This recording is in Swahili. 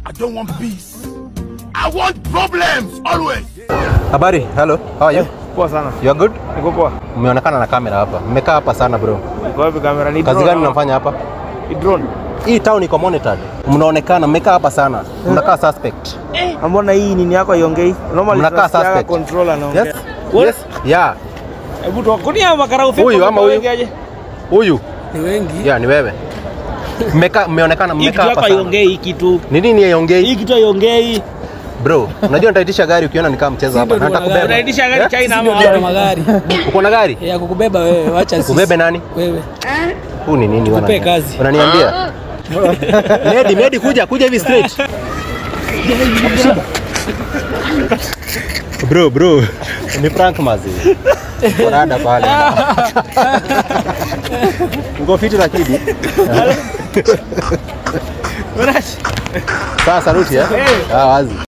I don't want peace. I want problems always. Habari, hello. How are you? Poa sana. You are good? Niko poa. Mmeonekana na kamera hapa. Mmekaa hapa sana bro. Niko wapi kamera? Ni Kazi drone gani ama? mnafanya hapa? Ni drone. Hii town iko monitored. Mnaonekana mmekaa hapa sana. Mnakaa suspect. Mbona hii nini yako iongei? Normally Mnakaa tunasikiaga suspect. controller anaongea. Yes? What? Yes? Yeah. Hebu tu kunia makara ufipo. Huyu ama huyu? aje? Huyu. Ni wengi. Yeah, ni wewe. Mmekaa mmeonekana Hii mmekaa kitu hapa yako sana. iongei hii kitu. Ni nini iongei? Hii kitu iongei. Bro, unajua nitaitisha gari ukiona nikaa mchezo hapa. ndio Na tuko na nitakubeba. gari. Unaitisha gari Eh? China Sisi ndio ama tuna wapi? magari Uko na gari? ya kukubeba wewe, wacha sisi. Ubebe nani? Wewe. Huu ni nini Tukupe wana- kazi. Unaniambia? Medi, Medi kuja, kuja hivi straight. Bro, bro. Ni prank mazi. Korada pale. Uko fiti lakini. Sasa saluti eh? Ah, wazi.